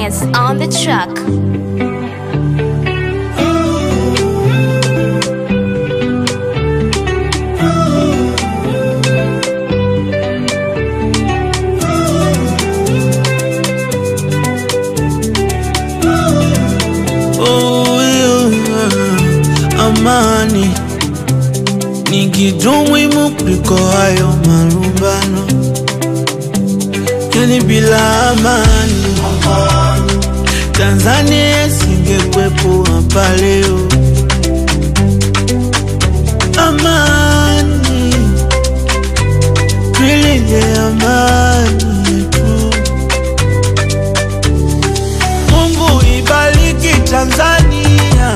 finest on the track. Oh, yeah. Amani ni kitu muhimu kuliko hayo malumbano, yani bila amani Tanzania isingekuwepo hapa leo. Amani, tuilinde amani yetu. Mungu ibariki Tanzania,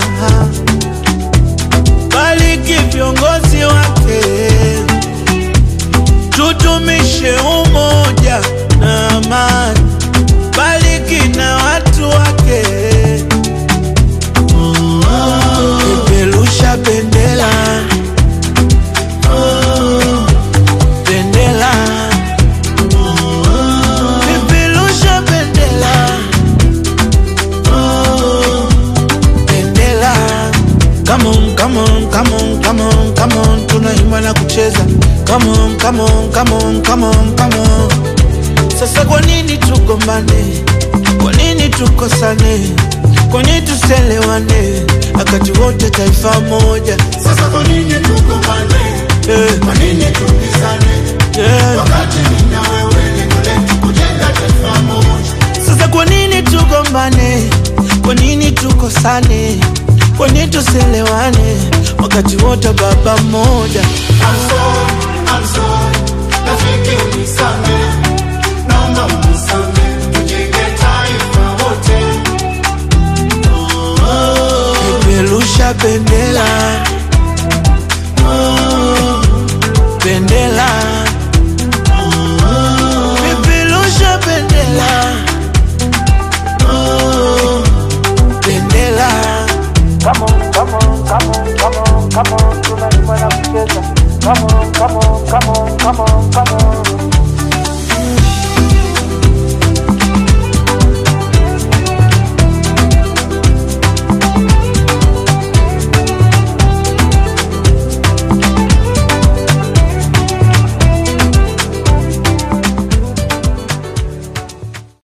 bariki viongozi wake, tutumishe umoja na amani, bariki na watu wake, peperusha bendera bendera, peperusha bendera bendera. Come on, come on, come on, come on, come on, tunaimba na kucheza. Come on, come on, come on, come on, come on. Sasa kwa nini tugombane? Kwa nini tukosane? Kwa nini tuselewane? Wakati wote taifa moja. Sasa kwa nini tugombane? Eh, Kwa nini tupizane? eh. Wakati mimi na wewe lengo letu kujenga taifa moja. Sasa kwa nini tugombane? Kwa nini tukosane? Kwa nini tuselewane? Wakati wote baba mmoja. I'm sorry, I'm sorry. Rafiki unisamehe. Naomba unisamehe. Tujenge taifa wote. Peperusha bendera, bendera